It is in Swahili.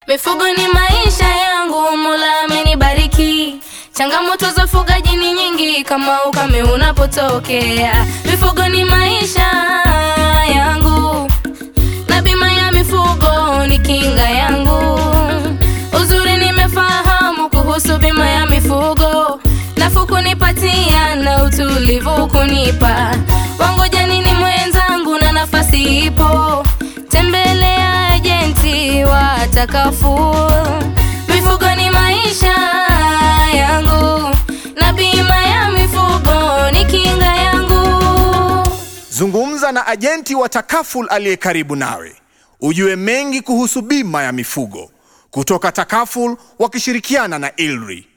Mifugo ni maisha yangu, Mola amenibariki. Changamoto za ufugaji ni nyingi, kama ukame unapotokea. Mifugo ni maisha yangu, na bima ya mifugo ni kinga yangu. Uzuri nimefahamu kuhusu bima ya mifugo, nafuu kunipatia na utulivu kunipa. Wangoja nini mwenzangu, na nafasi ipo, tembelea ajenti watakafu. Mifugo ni maisha yangu, na bima ya mifugo ni kinga yangu. Zungumza na ajenti wa Takaful aliye karibu nawe, ujue mengi kuhusu bima ya mifugo kutoka Takaful wakishirikiana na ILRI.